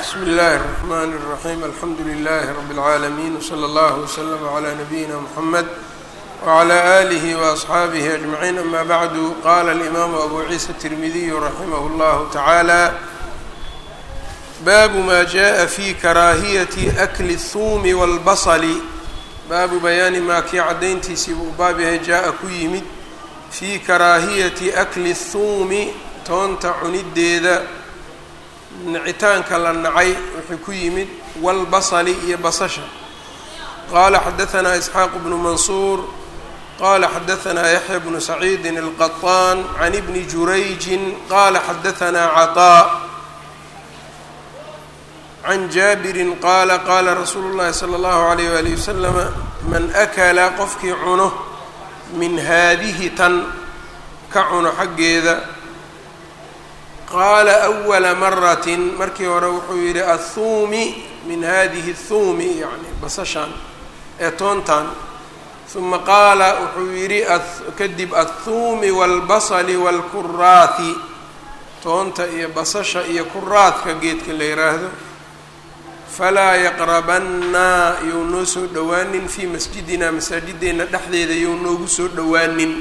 bsmi اllahi الرحmn الرaحيم alxamdu لlh رb العaalمين وslى اllه وslm عlى نbyina mحamed وعlى آlih وأصxaabih أجمعين ama bعd qala الإmam أbu ciisa التirmidiy raximh اllah taعalى baabu ma jaءa fi karaahiyaةi أkli الثuum والbصl baabu bayaani maa kii caddayntiisii buu baab yahay jaa-a ku yimid fii karaahiyati akli الthuumi toonta cunideeda nicitaanka la nacay wuxuu ku yimid wاlbasli iyo basasha qaala xadaثanaa isxaaq bnu mansuur qala xadaثanaa yaxya bnu saciidi الqaطaan can bni jurayji qala xadaثanaa caطاء can jaabirin qaala qaala rasuulu llahi sala allahu alayh waalihi wasalama man akala qofkii cuno min haadihi tan ka cuno xaggeeda qaala awala maratin markii hore wuxuu yidhi athuumi min hadihi thuumi yani basashan ee toontan uma qaala wuxuu yidhi kadib athuumi waalbasali waalkuraathi toonta iyo basasha iyo kuraadka geedka la yiraahdo falaa yaqrabanna you noo soo dhowaanin fii masjidina masaajideenna dhexdeeda you noogu soo dhowaanin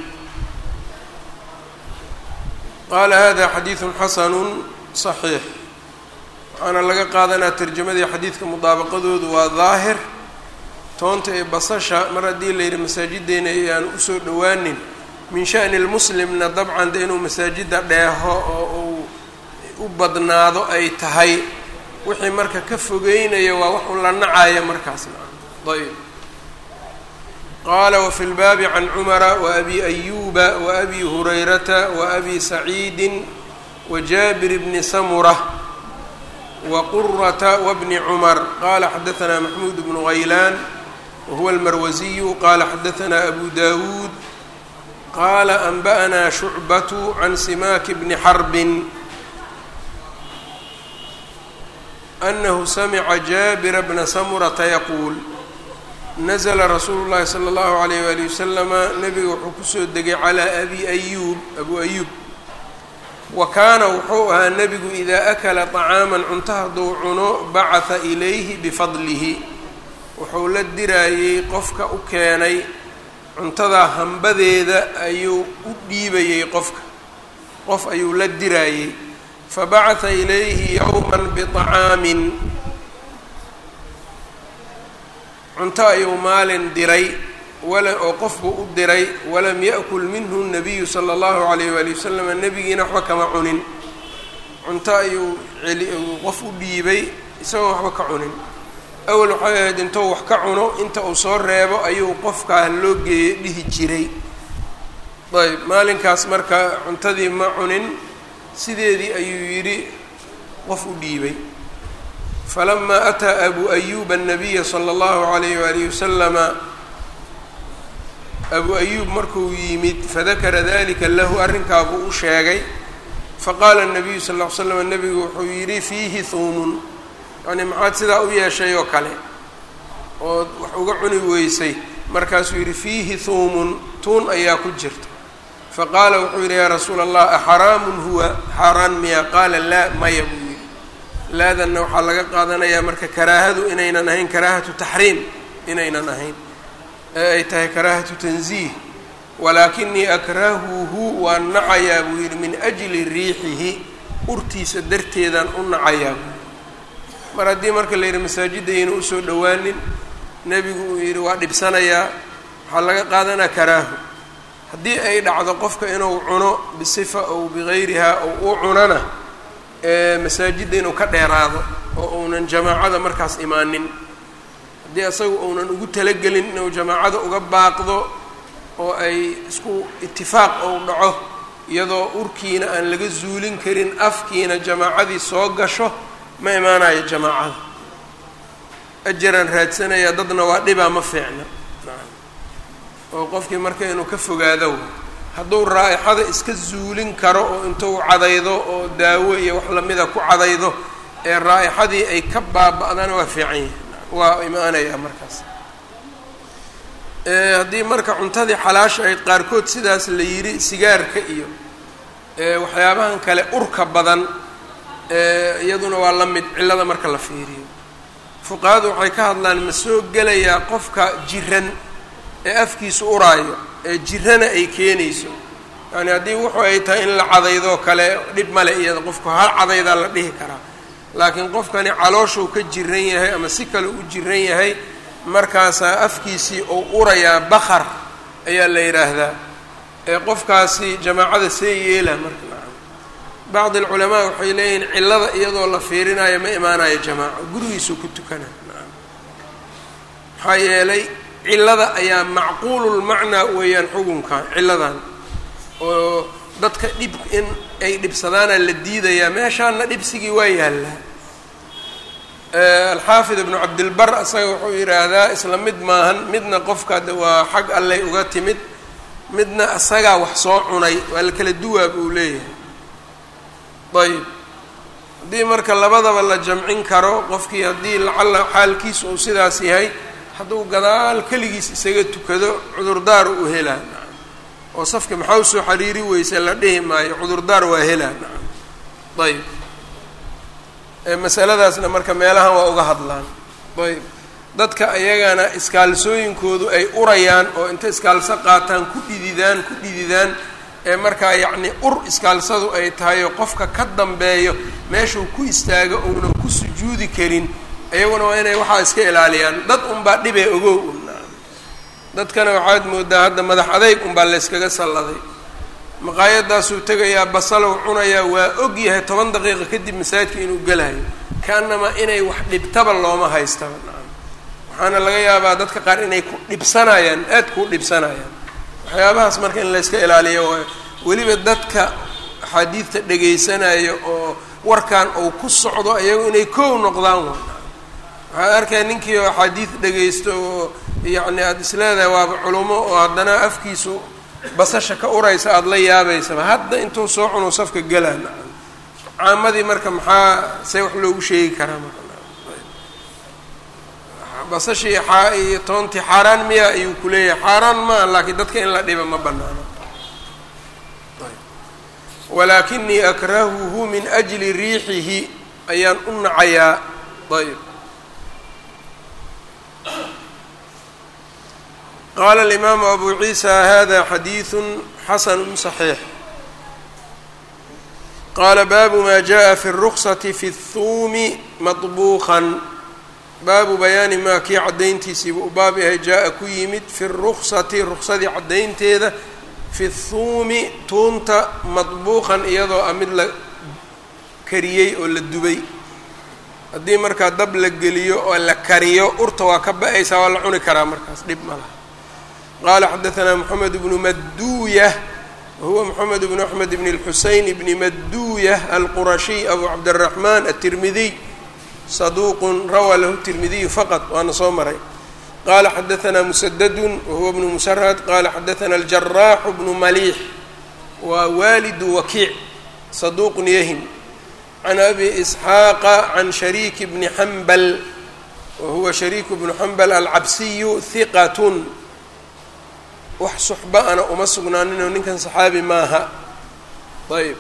qaala hada xadiidun xasanu صaxiix waxaana laga qaadanaa tarjamadii xadiidka mudaabaqadoodu waa daahir toonta ee basasha mar haddii la yidhi masaajideena ayaan usoo dhowaanin min sha'ni lmuslimna dabcan de inuu masaajida dheeho oo uu u badnaado ay tahay wixii marka ka fogeynaya waa wax un la nacaya markaasna ayb qaala wafi lbaabi can cumara waabi ayuba waabi hurayrata waabi saciidi wajaabir bni samura waqurata wabni cumar qala xadaثna maxmuud bnu haylaan wahuwa almarwasiyu qala xadaثna abu dawuud qala anba'na shucbatu can simaaki bni xarbin أنه سمع جابر بن سمرة يقول نزل رsuuل الlahi صلى الله عليه وaلiه وسلم نبga wuxuu kusoo degay عlى أbي أyوب أbو أyوب وakaana wuxuu ahaa nebigu إida أkla طعاaما cunto hadduu cuno bacaثa إlayhi bfadlihi wuxuu la diraayey qofka u keenay cuntadaa hambadeeda ayuu u dhiibayey qofka qof ayuu la diraayey fabacaثa ilayhi yowma biطacaamin cunto ayuu maalin diray oo qofbuu u diray walam yaأkul minhu الnabiyu salى اllahu عalayh wali wasalam nebigiina waxba kama cunin cunto ayuu qof u dhiibay isagoo waxba ka cunin awel waxay ahayd intou wax ka cuno inta uu soo reebo ayuu qofkaa loo geeyey dhihi jiray ayb maalinkaas marka cuntadii ma cunin sideedii ayuu yidhi qof u dhiibay falamaa ataa abu ayuba الnabiya slى اllahu عalayh walihi wasalama abu ayuub markuu yimid fadakara dalika lahu arrinkaa buu u sheegay faqaala الnabiyu sal ll ly slam nebigu wuxuu yidhi fiihi huumun yani maxaad sidaa u yeeshay oo kale ood wax uga cuni weysay markaasuu yidhi fiihi huumun tuun ayaa ku jirta faqaala wuxuu yidhi yaa rasuula allah axaraamun huwa xaaraan miya qaala laa maya buu yidhi laadanna waxaa laga qaadanayaa marka karaahadu inaynan ahayn karaahatu taxriim inaynan ahayn ee ay tahay karaahatu tanziih walaakinii akrahuhu waan nacayaa buu yidhi min ajli riixihi urtiisa darteedaan u nacayaa buu mar haddii marka la yidhi masaajidayna usoo dhowaanin nebigu uu yidhi waa dhibsanayaa waxaa laga qaadanaa karaahu haddii ay dhacdo qofka inuu cuno bisifa ow bigayrihaa ou u cunana ee masaajidda inuu ka dheeraado oo uunan jamaacada markaas imaanin haddii asaga uunan ugu talagelin inuu jamaacada uga baaqdo oo ay isku itifaaq ou dhaco iyadoo urkiina aan laga zuulin karin afkiina jamaacadii soo gasho ma imaanayo jamaacada ajaraan raadsanayaa dadna waa dhibaa ma fiicna oo qofkii marka inuu ka fogaado hadduu raa'ixada iska zuulin karo oo intuu cadaydo oo daawo iyo wax lamida ku cadaydo ee raa'ixadii ay ka baaba-dana waa fiican yahi waa imaanayaa markaas haddii marka cuntadii xalaasha ayd qaarkood sidaas la yidhi sigaarka iyo waxyaabahan kale urka badan iyaduna waa la mid cillada marka la fiiriyo fuqahadu waxay ka hadlaan ma soo gelayaa qofka jiran ee afkiisu uraayo ee jirana ay keenayso yani haddii wuxu ay tahay in la cadaydoo kale dhib male iyada qofku hal cadaydaa la dhihi karaa laakiin qofkani calooshuu ka jiran yahay ama si kale u jiran yahay markaasaa afkiisii uu urayaa bakar ayaa la yidhaahdaa ee qofkaasi jamaacada see yeela marka bacdi alculamaa waxay leeyihiin cillada iyadoo la fiirinayo ma imaanayo jamaaco gurigiisuu ku tukana maxaa yeelay cillada ayaa macquululmacnaa weeyaan xukunkan cilladan oo dadka dhib in ay dhibsadaana la diidayaa meeshaana dhibsigii waa yaallaa alxaafid ibnu cabdilbar asaga wuxuu yidhaahdaa isla mid maahan midna qofka waa xag alley uga timid midna asagaa wax soo cunay waa la kala duwaa buu leeyahay ayb haddii marka labadaba la jamcin karo qofkii haddii lacalla xaalkiisa uu sidaas yahay hadduu gadaal keligiis isaga tukado cudurdaar uu helaa oo safka maxaa usoo xariiri weyse la dhihi maayo cudurdaar waa helaa ayb masaladaasna marka meelahan waa uga hadlaan ayb dadka ayagana iskaalsooyinkoodu ay urayaan oo inta iskaalso qaataan ku dhididaan ku dhididaan ee markaa yacni ur iskaalsadu ay tahay oo qofka ka dambeeyo meeshuu ku istaago uunan ku sujuudi karin iyaguna waa inay waxaa iska ilaaliyaan dad unbaa dhibee ogow un dadkana waxaad moodaa hadda madax adeyg unbaa layskaga salladay maqaayadaasuu tegayaa basalow cunayaa waa og yahay toban daqiiqa kadib masaajidka inuu gelayo kaanamaa inay wax dhibtaba looma haystaba waxaana laga yaabaa dadka qaar inay ku dhibsanayaan aad kuu dhibsanayaan waxyaabahaas marka in layska ilaaliyo waay weliba dadka axaadiidta dhagaysanayo oo warkan uu ku socdo iyagu inay kow noqdaan wa waxaad arkaya ninkii oo axaadiid dhagaysto oo yacni aada isleedahay waaba culumo oo haddana afkiisu basasha ka uraysa aada la yaabaysaba hadda intuu soo cunuu safka galaan caamadii marka maxaa see wax loogu sheegi karaa marka basashii xaa iyo toontii xaaraan miya ayuu ku leeyahay xaaraan maa laakiin dadka in la dhiba ma banaano walaakinii akrahuhu min ajli riixihi ayaan u nacayaa ayb qaala alimaamu abu ciisa hada xadiidu xasanu صaxiix qaala baabu ma jaءa fi الruksati fi الhuumi maطbuuqan baabu bayaani maa kii caddayntiisiiba u baab yahay jaa-a ku yimid fi ruksati ruksadii caddaynteeda fi thuumi tuunta madbuuqan iyadoo ah mid la kariyey oo la dubay haddii markaa dab la geliyo oo la kariyo urta waa ka ba-aysaa waa la cuni karaa markaas dhib ma laha qaala xadaثanaa moxamed bnu maduuyah wahuwa moxamed bnu axmed bn اlxuseyn bni maduuyah alqurashiy abu cabdالraxman aلtirmidiy saduuq rawaa lahu tirmidiyu faqad waana soo maray qaala xadaanaa musadadun wahuwa bnu musarad qaala xadaanaa aljaraaxu bnu maliix waa waalidu wakiic saduuqun yahin can abi isxaaqa can shariiki bni xambal wahuwa shariiku bnu xambal alcabsiyu hiqatun wax suxba ana uma sugnaaninoo ninkan saxaabi maaha ayb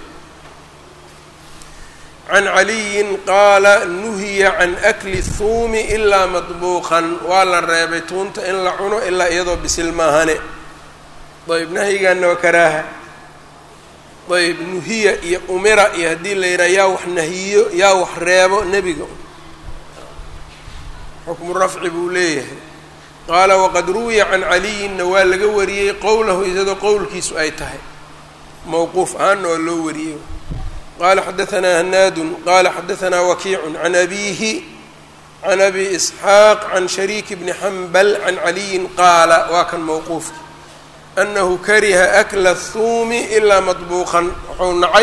can caliyin qaala nuhiya can akli thuumi ilaa madbuuqan waa la reebay tuunta in la cuno ilaa iyadoo bisil maahane ayb nahyigaana waa karaaha ayb nuhiya iyo umira iyo haddii la yidhaha yaa wax nahiyo yaa wax reebo nebiga xukmu rafci buu leeyahay qaala waqad ruwiya can caliyinna waa laga wariyey qowlahu iyadoo qowlkiisu ay tahay mowquuf ahaanna waa loo wariyey qala xadaanaa hanaadu qala xadaanaa wakiicu can abiihi can abi isxaaq can shariiki bni xambal can caliyin qaala waa kan mowquufki anahu kariha akla thuumi ilaa madbuuqan wuxuu nacay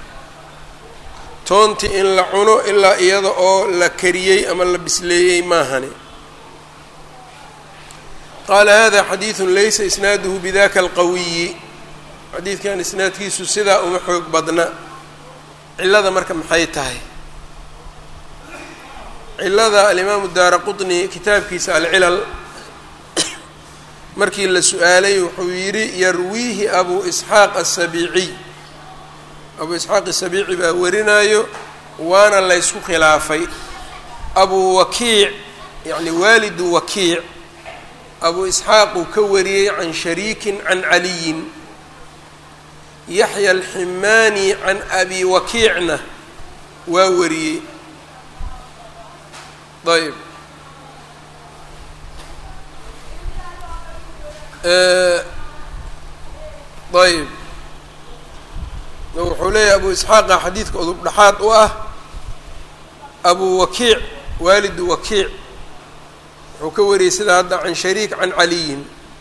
toonti in la cuno ilaa iyada oo la kariyey ama la bisleeyey maahane qaala hada xadiidu laysa isnaaduhu bidaka alqawiyi xadiidkan isnaadkiisu sidaa uma xoog badna cilada marka maxay tahay cilada alimaamu daara qطni kitaabkiisa alcilal markii la su-aalay wuxuu yidhi yarwiihi abu isxaaq aلsabiiciy abu isxaaq asabiici baa warinayo waana laysku khilaafay abu wakiic yacni waalidu wakiic abu isxaaq uu ka wariyey can shariikin can caliyin yaxya alximaani can abi wakiicna waa wariyey ayb ayb wuxuu leeyahay abu isxaaqa xadiidka udub dhexaad u ah abu wakiic waalidu wakiic wuxuu ka wariyey sida hadda can shariik can caliyin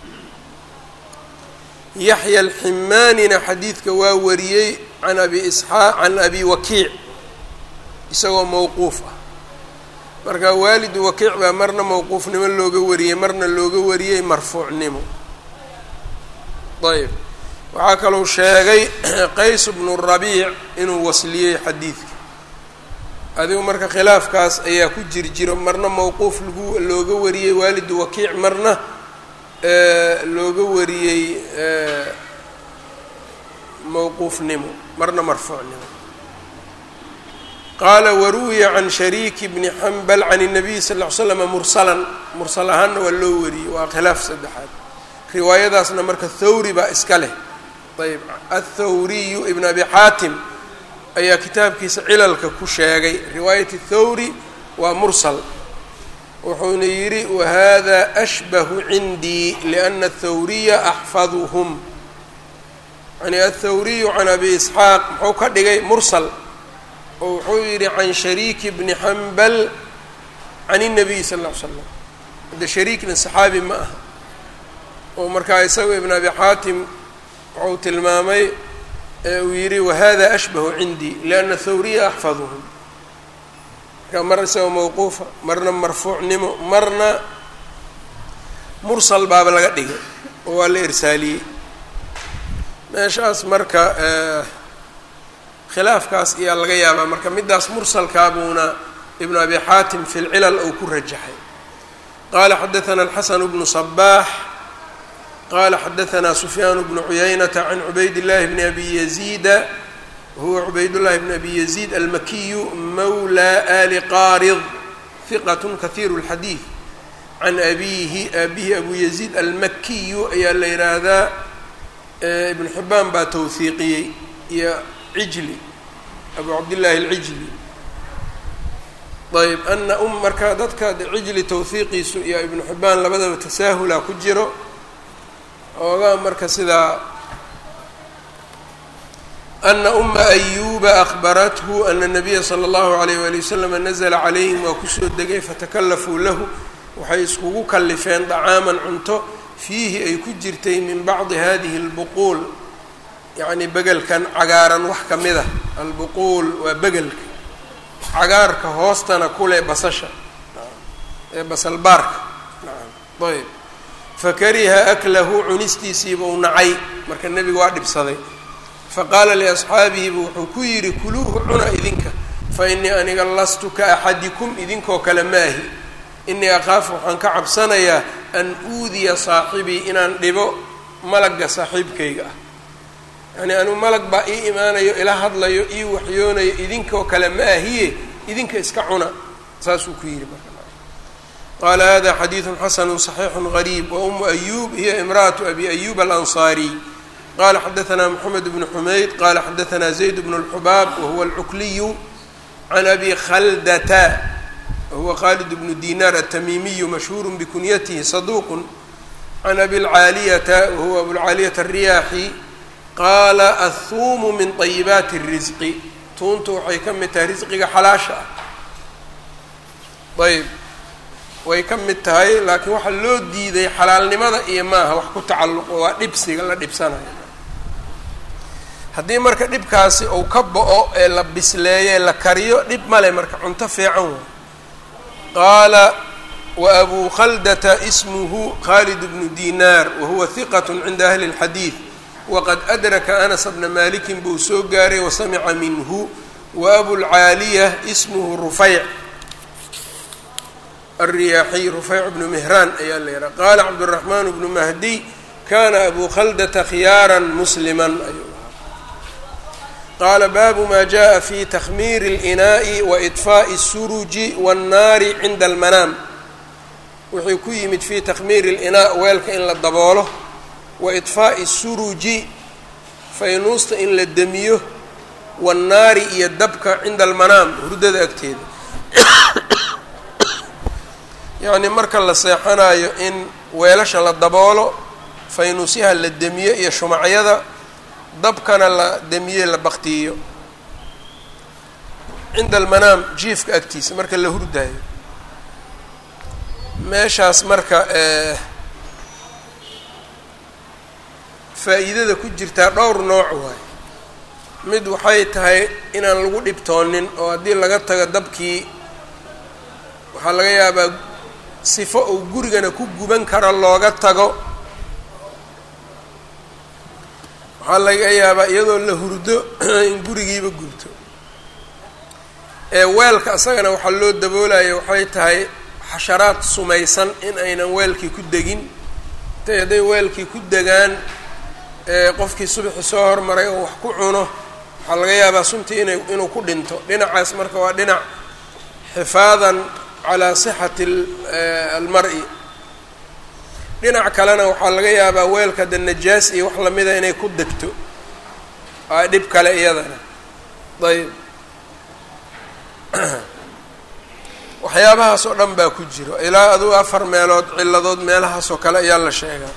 yaxya alximaanina xadiidka waa wariyey can abi isxaaq can abi wakiic isagoo mowquuf ah marka waalidu wakiic baa marna mowquufnimo looga wariyey marna looga wariyey marfuucnimo ayb waxaa kaluu sheegay qays bnu rabiic inuu wasliyey xadiidka adigu marka khilaafkaas ayaa ku jir jiro marna mowquuf lagu looga wariyey waalidu wakiic marna looga wariyey mowquufnimo marna marfuucnimo qaala waruwiya can shariiki bni xambal can الnabiy sal ll ly slama mursalan mursal ahaanna waa loo wariyey waa khilaaf saddexaad riwaayadaasna marka thawri baa iska leh ayb athawriyu ibn abi xaatim ayaa kitaabkiisa cilalka ku sheegay riwaayat thawri waa mursal wuxuuna yidhi wahada ashbahu cindii liana athawriya axfaduhum yani athawriyu can abi isxaaq muxuu ka dhigay mursal oo wuxuu yidhi can shariiki bni xambal can الnabiy sal ll ly slam hadda shariikna saxaabi ma aha oo markaa isaga ibn abi xaatim wuxuu tilmaamay uu yidhi wahada ashbahu cindii lianna thawriya axfaduhum marka mar isagoo mawquufa marna marfuucnimo marna mursal baaba laga dhigay oo waa la irsaaliyey meeshaas marka khilaafkaas ayaa laga yaabaa marka middaas mursalkaabuuna ibnu abi xaatim fi lcilal ou ku rajaxay qala xadaثna alxasan bnu صbaax qala xadaثna sufyaan bnu cuyaynata can cubayd اllahi bni abi yaziida huwa cubayd llahi bn abi yaziid almakiyu mawla ali qarid hiqat kahiiru اlxadiid can abihi abihi abu yaziid almakiyu ayaa la yihaahdaa ibn xibaan baa towhiiqiyey iyo cijli abu cabdillahi alcijli ayb ana um marka dadka cijli towhiiqiisu iyo ibnu xibaan labadaba tasaahula ku jiro oogaa marka sidaa ana uma ayuba akbarathu ana nabiya sala allahu alayh wali waslama nazla calayhim waa kusoo degay fatakalafuu lahu waxay iskugu kalifeen dacaaman cunto fiihi ay ku jirtay min bacdi hadihi اlbuquul yacni begelkan cagaaran wax ka mid a albuquul waa begelka cagaarka hoostana kule basasha ee basalbaarka ayb fakariha aklahu cunistiisiiba u nacay marka nebiga waa dhibsaday faqaala liasxaabihibu wuxuu ku yidhi kuluuhu cuna idinka fa inii aniga lastu ka axadikum idinkoo kale maahi inii akaafu waxaan ka cabsanayaa an uudiya saaxibii inaan dhibo malagga saaxiibkayga ah yacnii anuu malag baa ii imaanayo ila hadlayo ii waxyoonayo idinkoo kale ma ahiye idinka iska cuna saasuu ku yidhi marka qaala hada xadiidu xasanu صaxiixu غariib waumu ayuub hiya imra'aةu abi ayub alanصaariy qala xadaثna mxamed bnu xumayd qala xadaثna zayd bnu اlxubaab wahuwa alcukliyu can abi khaldata wahuwa khalid bnu dinar aلtamimiyu mashhuur bikunyatihi saduq can abi اlcaaliyata wahuwa abulcaaliyata الriyaaxi qaala aلthuumu min طayibaati الrisqi tuuntu waxay ka mid tahay risqiga xalaasha ah ayb way ka mid tahay laakiin waxaa loo diiday xalaalnimada iyo maaha wax ku tacalluqo waa dhibsiga la dhibsanayo haddii marka dhibkaasi uu ka bo-o ee la bisleeyo ee la kariyo dhib male marka cunto fiican way qaala wa abuu khaldata ismuhu khalid bnu dinaar wahuwa hiqat cinda ahli اlxadiid waqad adraka anas bna malikin buu soo gaaray wasamica minhu wa abulcaaliya ismuhu rufayc الriyaaxiy rufayc bnu mihraan ayaa la yidhaha qaala cabdالraxmaan bnu mahdiy kana abu khaldata khiyaara muslima ayuu ahaa qaala baabu maa jaءa fi takhmiiri اlinaa'i wa iطfaaءi الsuruji waالnaari cinda almanaam wuxuu ku yimid fi takhmiiri اlinaa weelka in la daboolo wa iطfaaءi الsuruji faynuusta in la demiyo waannaari iyo dabka cinda almanaam hurdada agteeda yacni marka la seexanayo in weelasha la daboolo faynuusyaha la demiyo iyo shumacyada dabkana la demiye la baktiyo cinda almanaam jiifka agtiisa marka la hurdaayo meeshaas marka faa-iidada ku jirtaa dhowr nooc waay mid waxay tahay inaan lagu dhibtoonin oo haddii laga tago dabkii waxaa laga yaabaa sifo uu gurigana ku guban karo looga tago waxaa laga yaabaa iyadoo la hurdo in gurigiiba gubto ee weelka isagana waxaa loo daboolaya waxay tahay xasharaad sumaysan in aynan weelkii ku degin intay hadday weelkii ku degaan qofkii subaxi soo hormaray oo wax ku cuno waxaa laga yaabaa suntii ina inuu ku dhinto dhinacaas marka waa dhinac xifaadan calaa sixati almar-i dhinac kalena waxaa laga yaabaa weelka de najaas iyo wax lamida inay ku degto aa dhib kale iyadana ayb waxyaabahaas oo dhan baa ku jiro ilaa aduu afar meelood ciladood meelahaas oo kale ayaa la sheegaa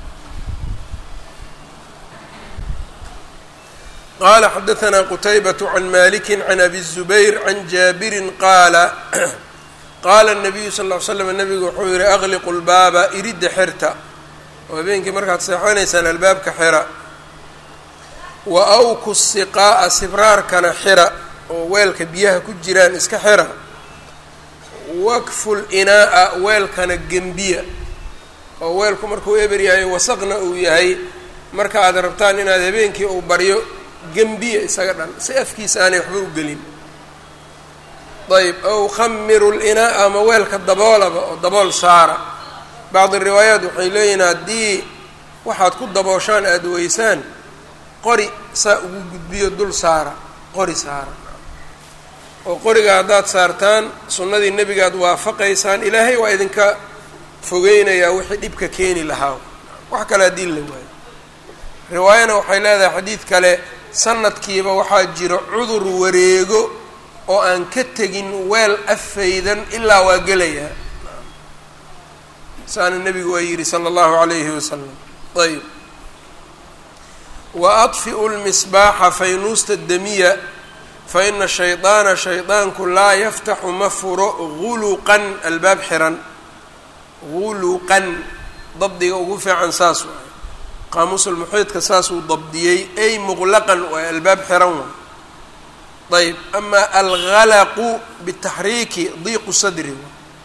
qala xadaثna qtaybaة can maliki can abi الزubayr can jaabiri qaala qaala الnabiyu sal اه l slam nabigu wuxuu yihi agliqu lbaaba iridda xirta oo habeenkii markaad seexanaysaan albaabka xira wa awku siqaa'a sibraarkana xira oo weelka biyaha ku jiraan iska xira wakfu linaa'a weelkana gembiya oo weelku markuu eber yahay wasaqna uu yahay marka aad rabtaan inaad habeenkii uu baryo gembiya isaga dhan si afkiisa aanay waxba u gelin ayb ow khamiru linaa'a ama weelka daboolaba oo dabool saara bacdi riwaayaat waxay leeyihin haddii waxaad ku dabooshaan aada weysaan qori saa ugu gudbiyo dul saara qori saara oo qoriga haddaad saartaan sunnadii nebigaad waafaqaysaan ilaahay waa idinka fogeynayaa wixii dhibka keeni lahaa wax kale haddii la waayo riwaayana waxay leedahay xadiid kale sanadkiiba waxaa jiro cudur wareego oo aan ka tegin weel afaydan ilaa waa gelayaa saana nebigu waa yidhi sala allahu calayhi wasalam ayb wa adfi'u lmisbaaxa faynuusta damiya fa ina shaydaana shaydaanku laa yaftaxu ma furo guluqan albaab xiran guluqan dabdiga ugu fiican saas waay qaamuusulmuxiidka saasuu dabdiyey ay muqlaqan waay albaab xiran waay ayb ama algalaqu bitaxriiki diiqu sadri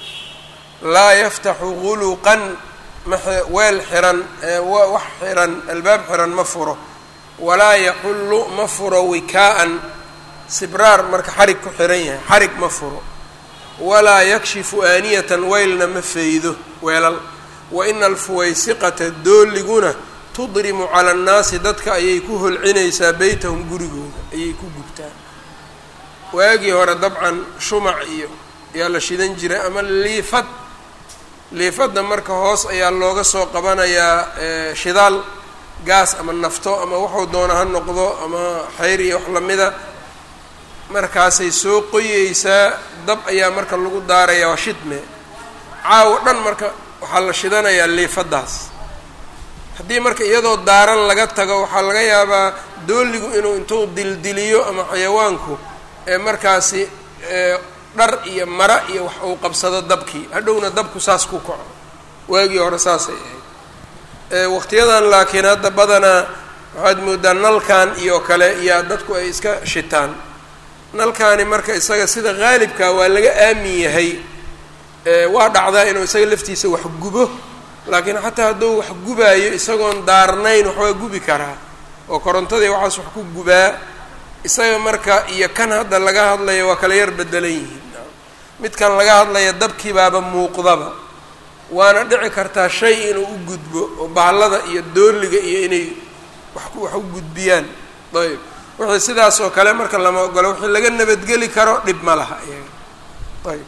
laa yaftaxu guluqan weel xiran wax xiran albaab xiran ma furo walaa yaxullu ma furo wikaa-an sibraar marka xarig ku xiran yahay xarig ma furo walaa yakshifu aaniyatan weylna ma faydo weelal wa ina alfuwaysiqata dooliguna tudrimu cala annaasi dadka ayay ku holcinaysaa beytahum gurigooda ayay ku gubtaa waagii hore dabcan shumac iyo ayaa la shidan jiray ama liifad liifadda marka hoos ayaa looga soo qabanayaa shidaal gaas ama nafto ama wuxuu doona ha noqdo ama xayr iyo wax lamida markaasay soo qoyeysaa dab ayaa marka lagu daarayaa waa shidme caawo dhan marka waxaa la shidanayaa liifaddaas haddii marka iyadoo daaran laga tago waxaa laga yaabaa dooligu inuu intuu dildiliyo ama xayawaanku ee markaasi dhar iyo mara iyo wax uu qabsado dabkii hadhowna dabku saas ku kaco waagii hore saasay ahayd waqtiyadan laakiin hadda badanaa waxaad moodaa nalkan iyo kale iyaa dadku ay iska shitaan nalkaani marka isaga sida qaalibkaa waa laga aamin yahay waa dhacdaa inuu isaga laftiisa wax gubo laakiin xataa hadduu wax gubaayo isagoon daarnayn waxbaa gubi karaa oo korontadii waxaas wax ku gubaa isaga marka iyo kan hadda laga hadlayo waa kala yar bedelan yihiin midkan laga hadlaya dabkii baaba muuqdaba waana dhici kartaa shay inuu u gudbo oo baallada iyo dooliga iyo inay wax wax u gudbiyaan ayb wixii sidaas oo kale marka lama ogolo wixii laga nabadgeli karo dhib ma laha iyaga ayb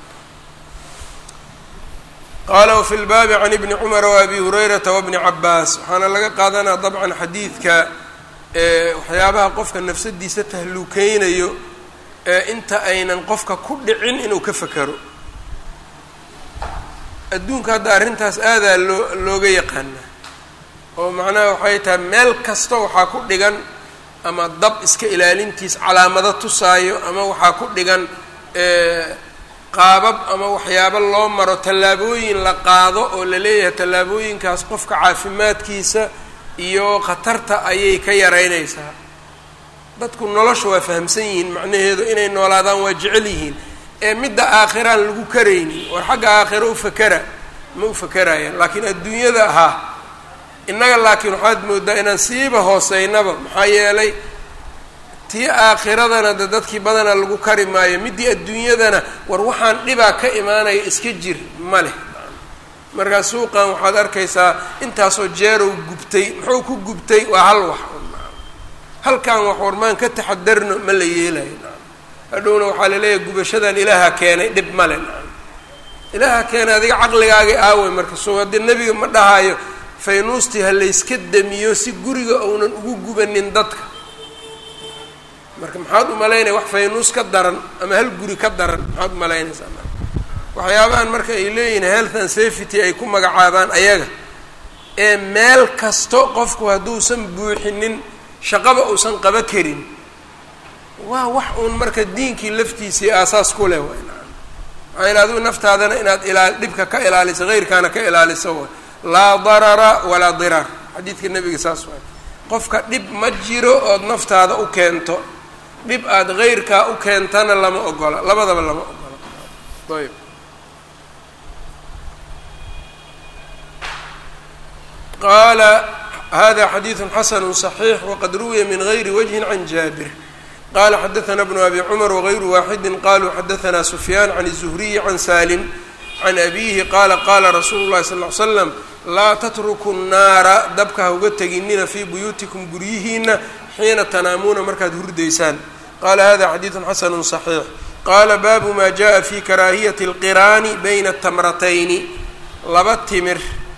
qaala wafi lbaabi can ibni cumara waabi hurayrata wabni cabaas waxaana laga qaadanaa dabcan xadiidka waxyaabaha qofka nafsadiisa tahluukeynayo ee inta aynan qofka ku dhicin inuu ka fekero adduunka hadda arrintaas aadaa loo looga yaqaanaa oo macnaha waxay tahay meel kasta waxaa ku dhigan ama dab iska ilaalintiis calaamado tusaayo ama waxaa ku dhigan qaabab ama waxyaabo loo maro tallaabooyin la qaado oo la leeyahay tallaabooyinkaas qofka caafimaadkiisa iyo khatarta ayay ka yaraynaysaa dadku nolosha waa fahamsan yihiin macnaheedu inay noolaadaan waa jecel yihiin ee midda aakhiraan lagu karaynin war xagga aakhiro u fakera ma u fakerayaan laakiin adduunyada ahaa innaga laakiin waxaad moodaa inaan siiba hooseynaba maxaa yeelay tii aakhiradana de dadkii badana lagu kari maayo middii adduunyadana war waxaan dhibaa ka imaanaya iska jir ma leh markaa suuqan waxaad arkaysaa intaasoo jeerow gubtay muxuu ku gubtay waa hal wax halkan wax warmaan ka taxadarno ma la yeelayo hadhowna waxaa laleeyahay gubashadan ilaaha keenay dhib male ilaaha keenay adiga caqligaagii aaway marka soo haddii nebiga ma dhahayo faynuustii ha layska damiyo si guriga uunan ugu gubanin dadka marka maxaad u malaynaya wax faynuus ka daran ama hal guri ka daran maxaad u malaynaysaa waxyaabahan marka ay leeyihin health and safety ay ku magacaabaan ayaga ee meel kasto qofku hadduusan buuxinin shaqaba uusan qaba karin waa wax uun marka diinkii laftiisii aasaas ku leh way maxaa yele adigu naftaadana inaad ilaa dhibka ka ilaaliso heyrkaana ka ilaaliso way laa darara walaa diraar xadiidka nebiga saas waay qofka dhib ma jiro ood naftaada u keento dhib aada heyrkaa u keentana lama ogola labadaba lama ogola ayb qaala hada xadiidu xasanu صaxiix waqad ruwiya min gayri wajhi can jaabir qala xadaثna bnu abi cmar wغayru waaxidi qaluu xadaثna sufyaan can الzuhriyi can salim can abihi qaala qaala rasuulu اlahi sal ly slam laa tatruku الnaara dabka ha uga teginina fii buyuutikum guryihiina xiina tanaamuuna markaad hurdaysaan qala hada xadiidu xasanu صaxiix qaala baabu ma jaءa fi karaahiyati اlqiraani bayna الtamratayni laba timir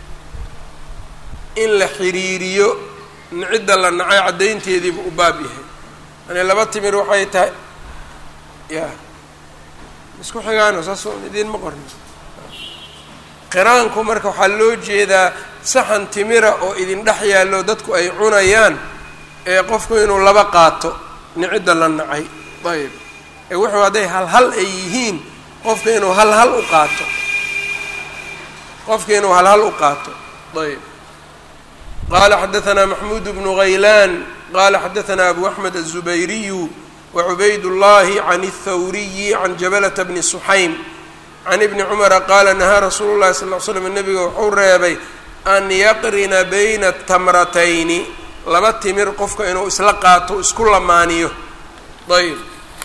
in la xiriiriyo cidda la nacay caddaynteediiba u baab yahay yani laba timir waxay tahay ya isku xigaano saas idiin ma qorni qiraanku marka waxaa loo jeedaa saxan timira oo idin dhex yaallo dadku ay cunayaan ee qofku inuu laba qaato nicidda la nacay ayb ee wuxuu hadday hal hal ay yihiin qofka inuu hal hal u qaato qofka inuu hal hal u qaato ayb qala xadaثna maxmuud bnu غaylan qala xadaثna abu axmed الزubayriyu wacubayd الlahi can الthawriyi can jabalata bni suxaym can ibni cumara qaala nahaa rasuulu llahi sal ly slam nebiga wuxuu reebay an yaqrina bayna tamratayni laba timir qofka inuu isla qaato isku lamaaniyo ayb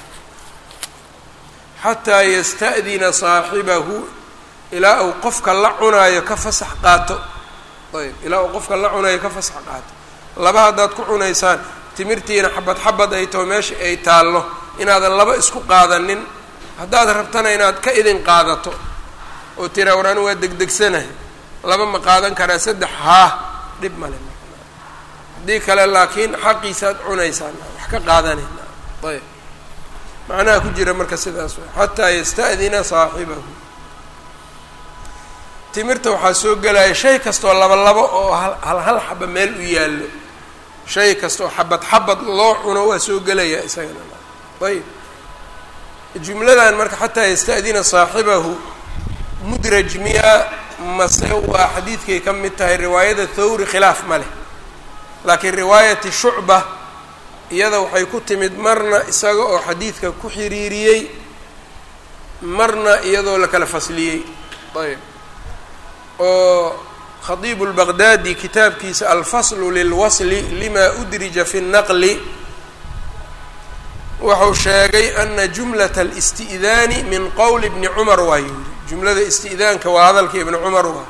xataa yasta'dina saaxibahu ilaa uu qofka la cunaayo ka fasax qaato ayb ilaa uu qofka la cunayo ka fasax qaato laba haddaad ku cunaysaan timirtiina xabad xabad ay taho meesha ay taallo inaadan laba isku qaadanin haddaad rabtana inaad ka idin qaadato oo tira war anu waa degdegsanahay laba ma qaadan karaa saddex haa dhib male haddii kale laakiin xaqiisaad cunaysaan wax ka qaadanayna ayb macnaha ku jira marka sidaas way xataa yasta'dina saaxibahu timirta waxaa soo gelaya shay kastoo laba labo oo hal hal xaba meel u yaallo shay kastaoo xabad xabad loo cuno waa soo gelaya isagana ayb jumladan marka xataa yasta'dina saaxibahu mudraj miya mase waa xadiidkay ka mid tahay riwaayada thawri khilaaf ma leh laakiin riwaayati shucba iyada waxay ku timid marna isaga oo xadiidka ku xiriiriyey marna iyadoo la kala fasliyey ayb oo khadiibu lbaqdaadi kitaabkiisa alfaslu lilwasli lima udrija fi nnaqli wuxuu sheegay ana jumlata alisti'daani min qowli bni cumar waa yidhi jumlada isti'daanka waa hadalka ibni cumar waa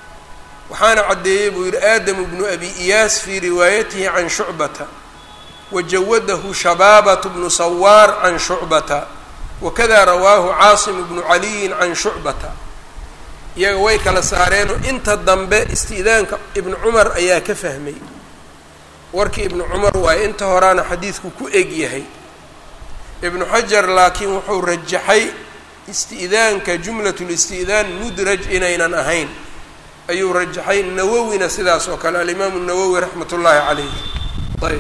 waxaana caddeeyey buu yidhi aadamu bnu abi iyaas fii riwaayatihi can shucbata wajawadahu shabaabat bnu sawaar can shucbata wakada rawaahu caasim bnu caliyin can shucbata iyaga way kala saareenoo inta dambe isti'daanka ibnu cumar ayaa ka fahmay warkii ibnu cumar waaye inta horaana xadiidku ku eg yahay ibnu xajar laakiin wuxuu rajaxay isti'daanka jumlatulisti'daan mudraj inaynan ahayn ayuu rajaxay nawowina sidaas oo kale alimaamu nawowi raxmat ullaahi calayh ayb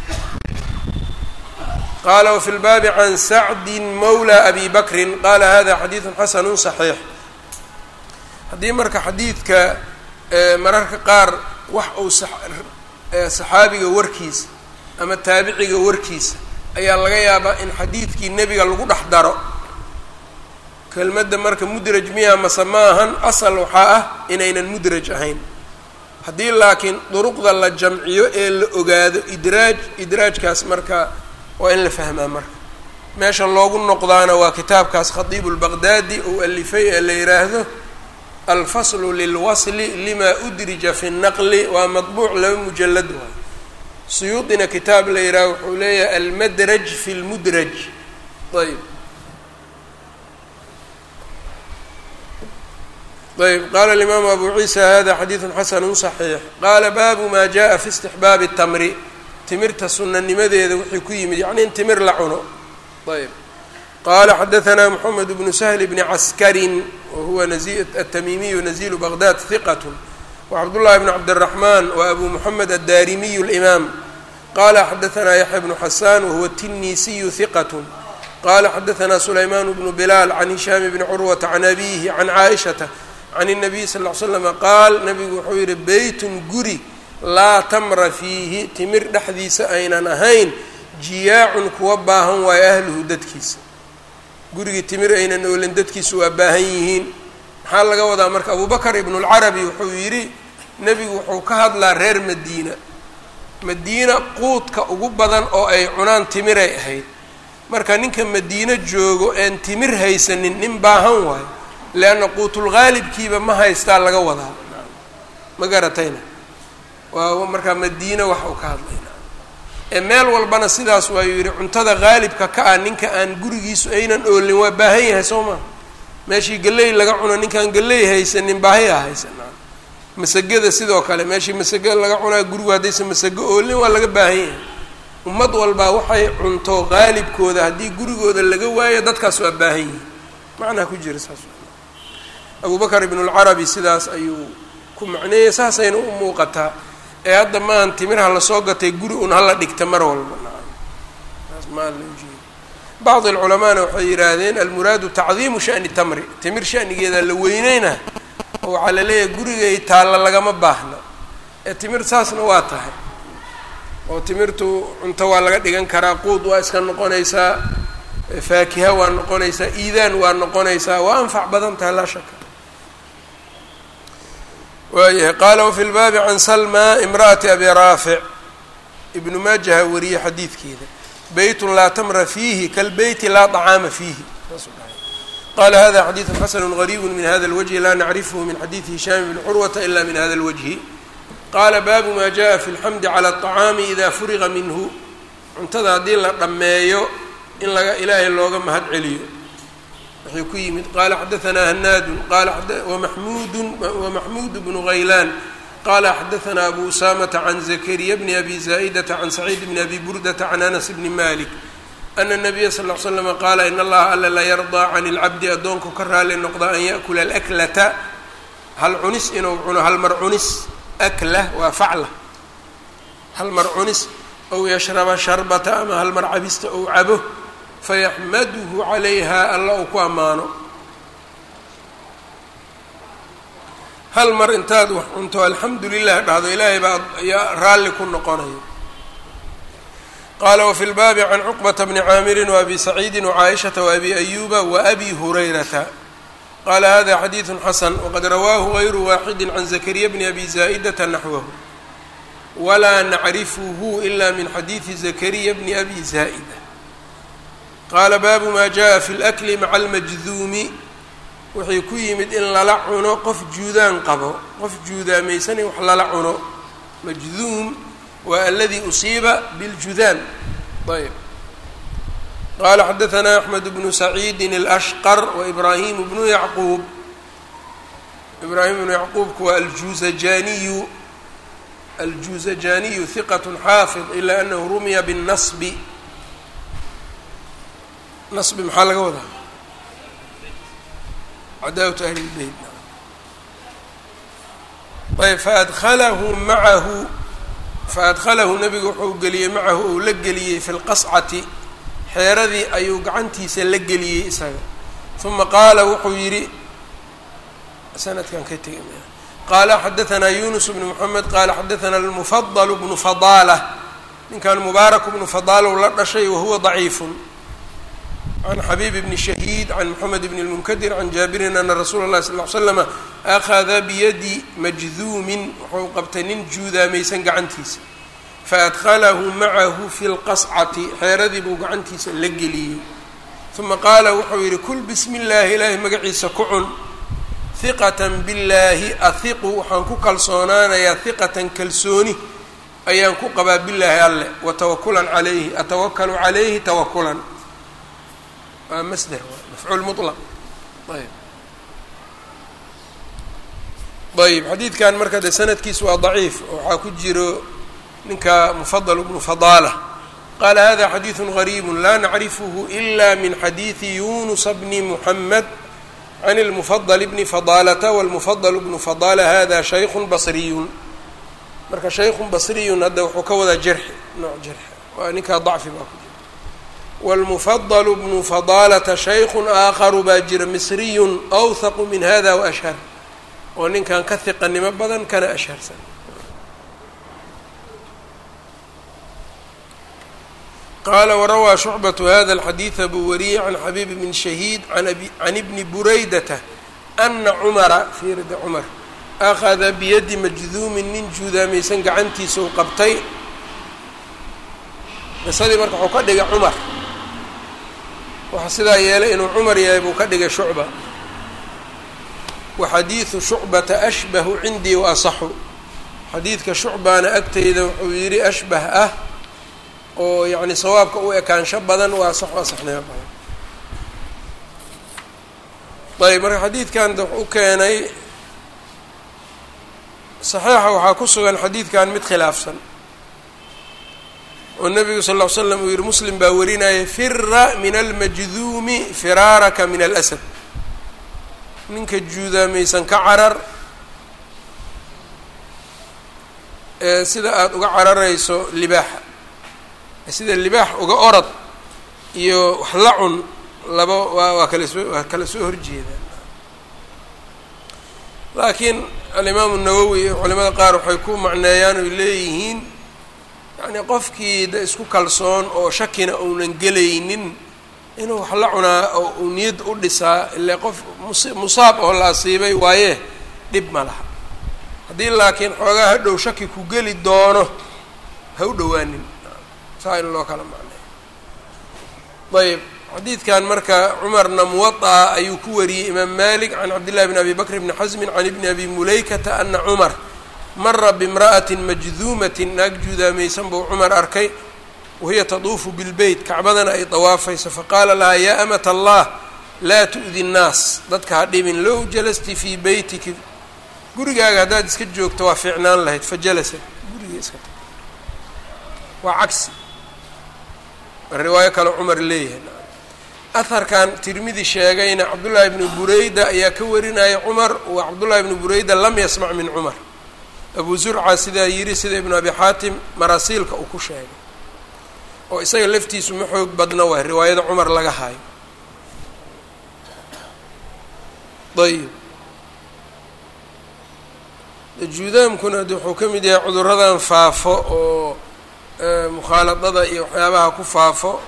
qaala wafi lbaabi can sacdi mawla abi bakrin qaala hada xadiidu xasanu صaxiix haddii marka xadiidka mararka qaar wax uu saxaabiga warkiisa ama taabiciga warkiisa ayaa laga yaabaa in xadiidkii nebiga lagu dhex daro kelmadda marka mudraj miya mase ma ahan asal waxaa ah inaynan mudraj ahayn haddii laakiin duruqda la jamciyo ee la ogaado idraaj idraajkaas marka waa in la fahmaa marka meesha loogu noqdaana waa kitaabkaas khadiibu lbaqdaadi uu alifay ee la yidhaahdo alfaslu lilwasli lima udrija fi naqli waa madbuuc laba mujalad waay suyuudina kitaab la yidhaaho wuxuu leeyahay almadraj fi lmudraj ayb ayb qala alimaamu abu ciisa hada xadiidu xasanu صaxiix qaala baabu ma jaءa fi istixbaabi الtamri timirta sunanimadeeda wixii ku yimid yacni in timir la cuno ayb qala xadaثna mxamed bnu sahl bni caskarin wahuwa atamimiyu nazilu baqdad hiqat wcabdullahi bn cabdالraxman wabu muxamed addarimiyu اlimaam qala xadaثna yaxya bnu xasan wahuwa tinisiyu hiqat qala xadaثna sulayman bnu bilaal can hishaam bni curwata can abihi can caaishata can الnabiy sal ll ly slama qaal nabigu wuxuu yihi beytun guri laa tamra fiihi timir dhexdiisa aynan ahayn jiyaacun kuwa baahan waayo ahluhu dadkiisa gurigii timir aynan oolin dadkiisu waa baahan yihiin maxaa laga wadaa marka abubakr ibnu اlcarabi wuxuu yidhi nebigu wuxuu ka hadlaa reer madiina madiina quudka ugu badan oo ay cunaan timiray ahayd marka ninka madiino joogo een timir haysanin nin baahan waayo leanna quutulgaalibkiiba ma haystaa laga wadaa ma garatayna waa markaa madiina wax uu ka hadlayna ee meel walbana sidaas waayuu yidhi cuntada qaalibka ka ah ninka aan gurigiisu aynan oolin waa baahan yahay soo maa meeshii galley laga cuno ninkaan galley haysanin baahiyaa haysanaa masagada sidoo kale meeshii masago laga cunaa gurigu haddaysa masago oolin waa laga baahan yahay ummad walbaa waxay cunto qaalibkooda haddii gurigooda laga waayo dadkaas waa baahan yihin macnaa ku jira saas abu bakr ibn اlcarabi sidaas ayuu ku macneeyey saasayna u muuqataa ee hadda maahan timirha lasoo gatay guri un hala dhigta mar walba saas maa loo jeeda bacd alculamaana waxay yidhaahdeen almuraadu tacdiimu shani tamri timir shanigeeda la weyneyna oo waxaa la leeyahay gurigay taalla lagama baahna ee timir saasna waa tahay oo timirtu cunto waa laga dhigan karaa quud waa iska noqonaysaa faakiha waa noqonaysaa iidaan waa noqonaysaa waa anfac badan tahay laa shaka waayahay qaala wafi lbaabi can salma imra'ati abi raafic ibnu maajaha wariyey xadiidkeeda beytun laa tamra fiihi kalbeyti laa طacaama fiihi qala hada xadiidu xasanu gariibu min hada اlwجhi laa nacrifhu min xadiidi hishaam bni curwata ila min hada اlwجhi qaala baabu ma jaءa fi اlxamdi calى الطacaami ida furiqa minhu cuntada haddii la dhammeeyo in laga ilaahay looga mahad celiyo waxay ku yimid qaala xadaثna hanaadu qala wamaxmuudu wamaxmuud bnu haylaan qala xadaثna abu usamata can zakariya bni abi zaa'idata can saciid bni abi burdata can anas bni malik ana الnabiya sal ll slama qaala in allaha alla la yardaa can اlcabdi addoonku ka raali noqda an yaأkula alaklata hal cunis inuu cuno hal mar cunis akla waa facla hal mar cunis ow yashraba sharbata ama hal mar cabista ou cabo fayaxmaduhu calayha alla uu ku ammaano hal mar intaad wax cunto alxamdu lilah dhahdo ilaahay baa yaa raalli ku noqonayo qaala wafi lbaabi can cuqbata bni caamirin waabi saciidi wacaaishata waabi ayuba waabi hurayrata qaala hada xadiidu xasan waqad rawaahu gayru waaxidi can zakariya bni abi zaa'idata naxwahu walaa nacrifuhu ila min xadiidi zakariya bni abi zaa'ida qaala baabu maa jaءa fi اlakli maca almajduumi wuxuu ku yimid in lala cuno qof juudaan qabo qof juudaamaysan in wax lala cuno majduum waa aladii usiiba biاljudaam ayb qala xadaثna أحmed bnu سacيidi الأshqr وإbrahim bnu yacquub ibrahim bnu yacquubku waa aljuzajaniyu aljuzajaniyu hiqat xaafid ila anahu rumiya bالnasbi nasbi maxaa laga wadaa cadaawat ahli اlbeyt ayb faadkhalahu macahu faadkhalahu nabigu wuxuu geliyey macahu ou la geliyey fi lqascati xeeradii ayuu gacantiisa la geliyey isaga uma qaala wuxuu yidhi sanadkan ka tegay qaala xadaثna yunus bnu mxamed qaala xadaثna almufadl bnu fadaala ninkan mubaarak bnu fadaalow la dhashay wahuwa ضaciifu can xabiib bni shahiid can moxamed bn اlmunkadir can jaabirin ana rasuula اlahi sal ly slama akhada biyadi majduumin wuxuu qabtay nin juudaamaysan gacantiisa faadkhalahu macahu fi lqascati xeeradii buu gacantiisa la geliyey uma qaala wuxuu yidhi kul bismi اllahi ilaahay magaciisa ku cun hiqatan billaahi ahiqu waxaan ku kalsoonaanayaa hiqatan kalsooni ayaan ku qabaa billaahi alle wa tawakulan calayhi atawakalu calayhi tawakulan waa masder mafcuul mulaq ayb ayb xadiidkan marka de sanadkiis waa daciif waxaa ku jiro ninka mufadl bnu fadaala qaala hada xadiidu gariibu la nacrifhu ila min xadiidi yunusa bni muxamed can اlmufadl bni fadaalata wاlmufadl bnu fadaala hada shaykun basriyun marka shaykun basriyun hadda wuxuu ka wadaa jarxi nooc jarxi waa ninkaa dacfi baa ku jira wاlmufadl bnu fadaalata shaykun aakharu baa jira misriyun awthaqu min hada waashhar oo ninkan ka hiqanimo badan kana ashharsan qala warawaa shucbaة hada الxadiiثa buu wariyey can xabiib bn shahiid can ibni buraydata ana cumara fiirida cumar akhada biyadi majduumin nin juudaamaysan gacantiisa u qabtay qisadii marka wuxuu ka dhigay cumar waxaa sidaa yeelay inuu cumar yahay buu ka dhigay shucba wa xadiidu shucbata ashbahu cindii wa asaxu xadiidka shucbaana agteyda wuxuu yidhi ashbah ah oo yacni sawaabka u ekaansho badan waa sax waa saxnimo badan ayb marka xadiidkan wuxuu keenay saxiixa waxaa ku sugan xadiidkan mid khilaafsan oo nebigu sal ll ly slam uu yihi muslim baa warinaya fira min almajduumi firaaraka min alasad ninka juudaamaysan ka carar ee sida aada uga cararayso libaaxa sida libaax uga orad iyo wax la cun laba waa waa kala soo waa kala soo horjeedaan laakiin alimaamu nawowi iyo culimada qaar waxay ku macneeyaan oy leeyihiin yacni qofkii da isku kalsoon oo shakina uunan gelaynin inuu wax la cunaa oo uu niyad u dhisaa ile qof mus musaab oo la asiibay waaye dhib ma laha haddii laakiin xoogaa hadhow shaki ku geli doono ha u dhowaanin saa in loo kala macneeyo ayb xadiidkan marka cumarna muwaطa ayuu ku wariyey imaam malik can cabdillahi bn abi bakr bni xasmin can ibni abi mulaykata ana cumar mara bimra'ati majduumati naag juudaamaysan buu cumar arkay wahiya taduufu bilbeyt kacbadana ay dawaafayso faqaala lahaa yaa amat allah laa tu'di nnaas dadka ha dhibin low jalasti fii beytiki gurigaaga haddaad iska joogto waa fiicnaan lahayd fajalasat guriga iska ta waa cagsi riwaayo kale cumar leeyahay aharkan tirmidi sheegayna cabdullaahi bnu bureyda ayaa ka warinaya cumar wa cabdullaahi bnu bureyda lam yasmac min cumar abu zurca sidaa yidhi sida ibnu abi xaatim marasiilka uu ku sheegay oo isaga laftiisu ma xoog badna waay riwaayada cumar laga hayo ayib juudaamkuna de wuxuu ka mid yahay cuduradan faafo oo mukhaaladada iyo waxyaabaha ku faafo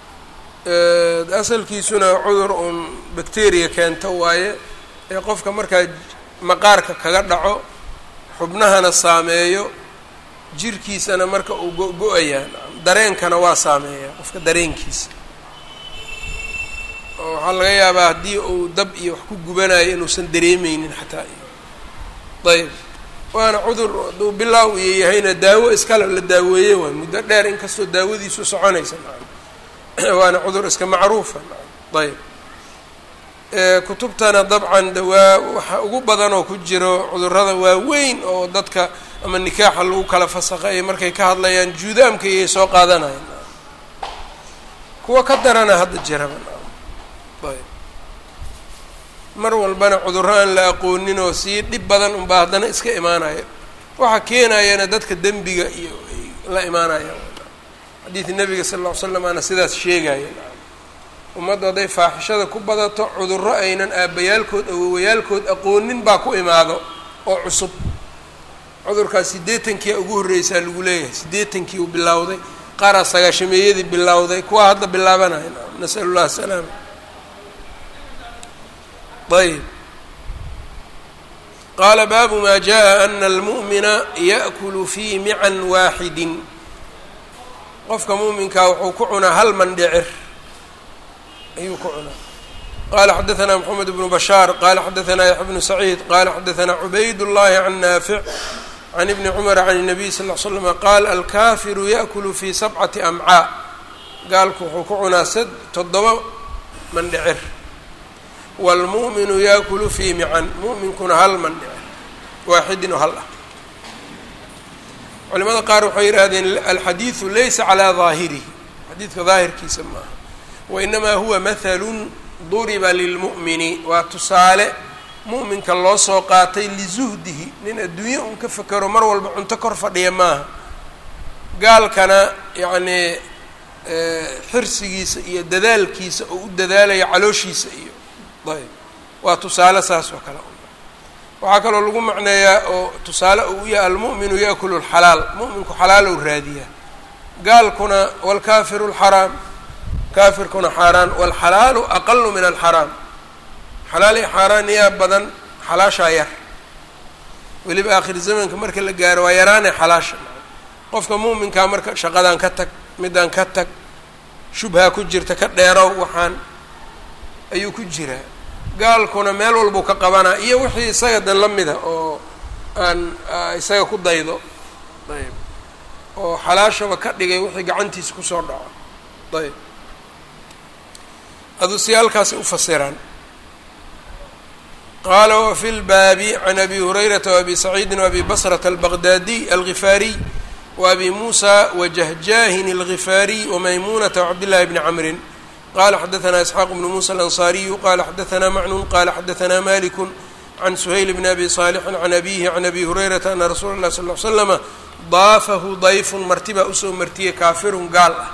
asalkiisuna cudur uun bacteria keento waaye ee qofka markaa maqaarka kaga dhaco xubnahana saameeyo jirkiisana marka uu go-go-ayaa dareenkana waa saameeyaa qofka dareenkiisa oo waxaa laga yaabaa haddii uu dab iyo wax ku gubanayo inuusan dareemeynin xataa ayb waana cudur hadduu bilaaw iyo yahayna daawo iskale la daaweeye waay muddo dheer inkastoo daawadiisu soconaysa waana cudur iska macruufa ayb kutubtana dabcan dawaa waxa ugu badan oo ku jiro cudurrada waaweyn oo dadka ama nikaaxa lagu kala fasaqeeyo markay ka hadlayaan juudaamka iyay soo qaadanayaan kuwa ka darana hadda jiraba ayb mar walbana cudurro aan la aqoonin oo sii dhib badan unbaa haddana iska imaanaya waxa keenayana dadka dembiga iyo ay la imaanayaan xadiidi nabiga sala alla ly slam aana sidaas sheegaya ummaddu hadday faaxishada ku badato cudurro aynan aabbayaalkood awowayaalkood aqoonin baa ku imaado oo cusub cudurkaas siddeetankia ugu horreysaa lagu leeyahay siddeetankii uu bilowday qaaraa sagaashameeyadii bilowday kuwa hadda bilaabanaya nasalu llah asalaama ayb qaala baabu maa jaءa ana almu'mina yaأkulu fii mican waaxidin qofka mu'minkaa wuxuu ku cunaa hal mandhicir ayuu ku cunaa qala xadaثna mxamed bnu bashaar qala xadaثna yaxya bnu saciid qala xadaثna cubayd اllahi can naafic can ibni cumara can الnabiy sal ll slm qaal alkafiru yaأkulu fii sabcati amcaa gaalku wuxuu ku cunaa s toddoba mandhicir wاlmu'minu yaakulu fii mican mu'minkuna hal mandhicir waaxidin oo hal ah culimada qaar waxay yidhaahdeen alxadiidu laysa calaa daahirihi xadiidka daahirkiisa maaha wainamaa huwa mahalun duriba lilmu'mini waa tusaale mu'minka loo soo qaatay lizuhdihi nin adduunye un ka fekero mar walba cunto kor fadhiya maaha gaalkana yacnii xirsigiisa iyo dadaalkiisa oo u dadaalaya calooshiisa iyo ayb waa tusaale saas oo kale waxaa kaloo lagu macneeyaa oo tusaale uu yahay almu'minu yaakulu lxalaal mu'minku xalaalow raadiyaa gaalkuna waalkaafiru lxaraam kaafirkuna xaaraan waalxalaalu aqalu min alxaraam xalaal iyo xaaraan yaa badan xalaashaa yar weliba aakhir zamanka marka la gaaro waa yaraanay xalaasha qofka mu'minkaa marka shaqadan ka tag midaan ka tag shubhaa ku jirta ka dheerow waxaan ayuu ku jiraa gaalkuna meel walbuu ka qabanaa iyo wixii isaga dan la mida oo aan isaga ku daydo ayb oo xalaashaba ka dhigay wixii gacantiisa kusoo dhaco ayb aduu si halkaasay u fasiraan qaala wafi lbaabi can abi hurayrata waabi saciidin waabi basrata albaqdaadiy algifaariy waabi muusa wajahjaahin algifaariy wamaymunata wacabdillahi bni camrin qala xadaثna isxaaq bnu musa alanصariyu qala xadaثna macnun qala xadaثna maliku can suhayl bni abi صaalixin can abihi can abi hurayrata ana rasuula اlah sal ly slama daafahu dayfun marti baa usoo martiyey kaafirun gaal ah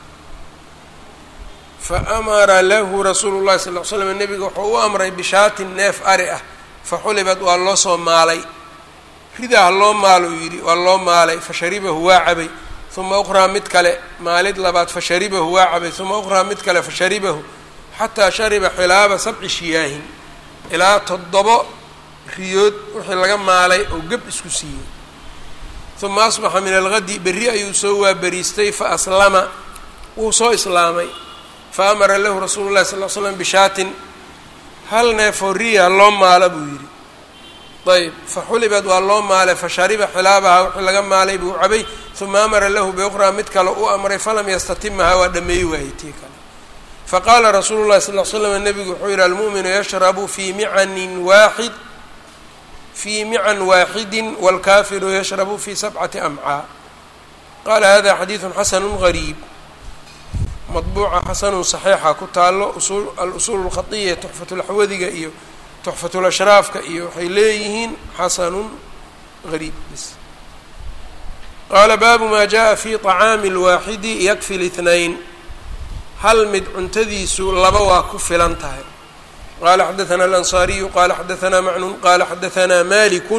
faamara lahu rasuulu llahi sal l slam nebiga wuxuu u amray bishaatin neef ari ah faxulibad waa loo soo maalay ridaa ha loo maalo uu yidhi waa loo maalay fasharibahu waa cabay uma uqraa mid kale maalid labaad fasharibahu waa cabay uma uqraa mid kale fasharibahu xataa shariba xilaaba sabci shiyaahin ilaa toddobo riyood wixii laga maalay oo geb isku siiyey uma asbaxa min algadi berri ayuu soo waaberiistay fa aslama wuu soo islaamay fa amara lahu rasuulu llahi sal l slam bishaatin hal neefoo riya loo maala buu yidhi ayb faxulibad waa loo maalay fashariba xilaabaha wixii laga maalay buu cabay uma amara lahu biuqraa mid kale u amray falam yastatimaha waa dhameey waayey tii kale faqaala rasuulu llahi sal l slam nebigu wuxuu yihi almu'minu yashrabu fii micanin waaxid fii mican waaxidin wاlkafiru yashrabu fii sabcati amcaa qaala hada xadiidu xasanu gariib madbuuca xasanun saxiixa ku taalo alusuul اlkhaiya tuxfatulaxwadiga iyo tuxfatulashraafka iyo waxay leeyihiin xasanun gariib bis qaala baabu maa jaءa fi طacaami اlwaaxidi yakfi اlاثnayn hal mid cuntadiisu laba waa ku filan tahay qala xadaثna alanصariyu qala xadaثna macnun qala xadaثna maliku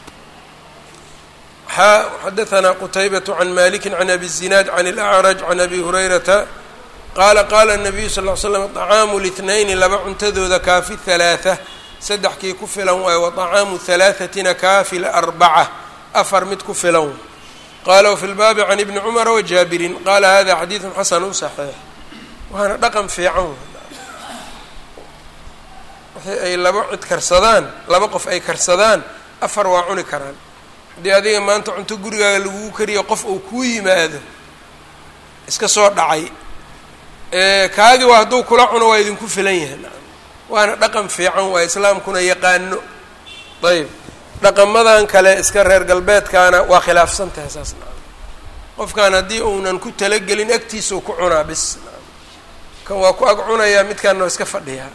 xadaثna qtaybaة can maliki can abi الzinaad can اlأcraj can abi hurayrata qaala qaala الnabiyu sal ly slam طacaamu اlاثnayni laba cuntadooda kaafi ثalaaثة saddexkii ku filan waayo waطacaamu ثalaaثatina kaafi larbaca afar mid ku filan qala wfi lbaabi can ibni cumara wajaabirin qala hada xadiiثu xasanu صaxiix waana dhaqan fiican wixii ay laba cid karsadaan laba qof ay karsadaan afar waa cuni karaan haddii adiga maanta cunto gurigaaga lagugu kariyo qof uu kuu yimaado iska soo dhacay kaagi waa hadduu kula cuno waa idinku filan yahay waana dhaqan fiican waa islaamkuna yaqaano ayb dhaqamadan kale iska reer galbeedkaana waa khilaafsan tahay saas nacam qofkan haddii uunan ku talagelin agtiisau ku cunaa bis kan waa ku ag cunayaa midkaana waa iska fadhiyaa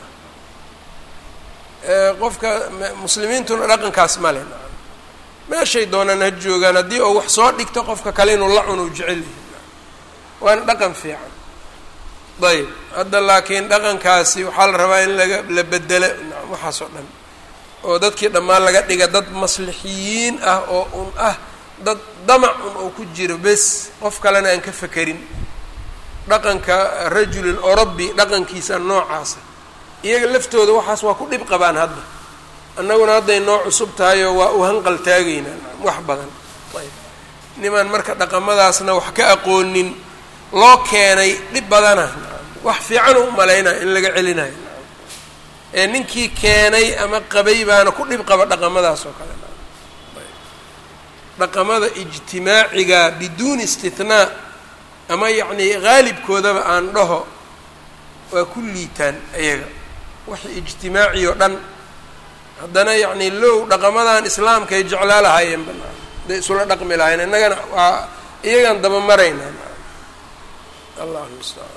qofka muslimiintuna dhaqankaas male nacam meeshay doonaan ha joogaan haddii uu wax soo dhigto qofka kale inuu la cuno u jecel yahay waana dhaqan fiican ayb hadda laakiin dhaqankaasi waxaa la rabaa in laga la bedelo nacam waxaas oo dhan oo dadkii dhammaan laga dhiga dad maslixiyiin ah oo un ah dad damac un oo ku jiro bes qof kalena aan ka fekerin dhaqanka rajulin orobi dhaqankiisa noocaasa iyaga laftooda waxaas waa ku dhib qabaan hadda annaguna hadday noo cusub tahayoo waa u hanqal taagaynaa wax badan ayb nimaan marka dhaqamadaasna wax ka aqoonin loo keenay dhib badana wax fiican u malaynaya in laga celinayo ee ninkii keenay ama qabay baana ku dhib qaba dhaqamadaas oo kale dhaqamada ijtimaaciga biduuni istithnaa ama yacnii haalibkoodaba aan dhaho waa ku liitaan ayaga wax ijtimaaci oo dhan haddana yacnii low dhaqamadan islaamka ay jeclaa lahaayeen banaan haday isula dhaqmi lahayen innagana waa iyagaan daba maraynaa allah mustacaan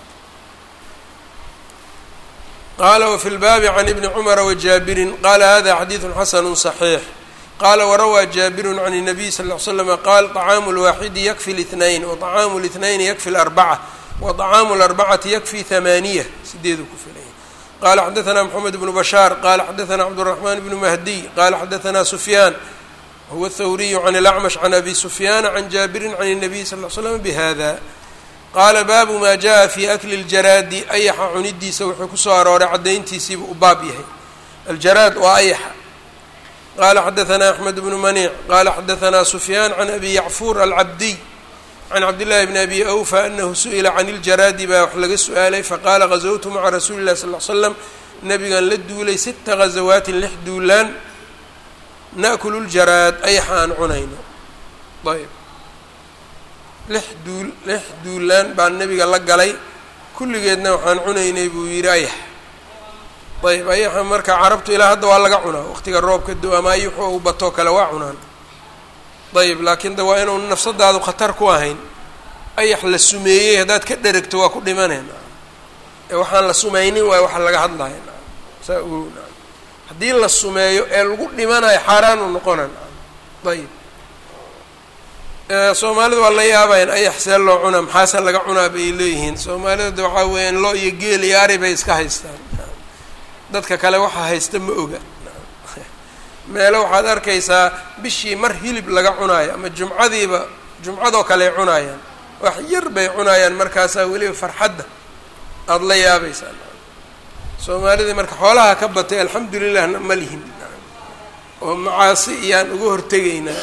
qala wfi lbaabi can ibni cumara wajaabirin qala hada xadiidu xasanu صaxiix qala warawaa jaabiru can الnabiy sal ll ly slama qaal طacaamu اlwaaxidi yakfi اlاثnayn waطacaamu اlاثnayni yakfi اlarbaca waطacaamu اlarbacati yakfi hamaaniya sideedu ku filaya qala xadaثna mxamed bnu bashaar qala xadaثna cabdالرaحman bnu mahdiy qala xadaثna sufyaan huwa الthawriyu can اlأcmash can abi sufyaana can jaabirin can الnabiy sal ll slam bhada qaala baabu maa jaa fi akli اljaraadi ayaxa cunidiisa wuxuu kusoo arooray caddayntiisiibu u baab yahay aljaraad waa ayaxa qaala xadaثna axmed bnu maniic qaala xadaثna sufyaan can abi yacfuur alcabdiy can cabdillahi bni abi awfa anahu su-ila can iljaraadi baa wax laga su-aalay faqaala gazawtu maca rasuuli اllahi sal l slam nabigan la duulay sita gazawaatin lix duulaan naأkulu ljaraad ayaxa aan cunayno ayb lix duul lix duulaan baan nebiga la galay kulligeedna waxaan cunaynay buu yidhi ayax ayb ayaxa marka carabtu ilaa hadda waa laga cunaa waqtiga roobka do ama ayuxu u batoo kale waa cunaan ayb laakiin de waa inuu nafsadaadu khatar ku ahayn ayax la sumeeyey haddaad ka dheragto waa ku dhimaneen ee waxaan la sumaynin waayo waxa laga hadlaya saa u haddii la sumeeyo ee lagu dhimanayo xaaraanu noqona ayb soomaalida waa la yaabayan ayax see loo cunaa maxaase laga cunaa bay leeyihiin soomaalida de waxaa weeyaan loo iyo geel iyo ari bay iska haystaan dadka kale waxaa haysta ma oga meelo waxaad arkaysaa bishii mar hilib laga cunaayo ama jumcadiiba jumcadoo kale ay cunaayaan wax yar bay cunaayaan markaasaa weliba farxadda aada la yaabaysaan soomaalidii marka xoolaha ka batay alxamdulilahna ma lihin oo macaasi iyaan uga hortegaynaa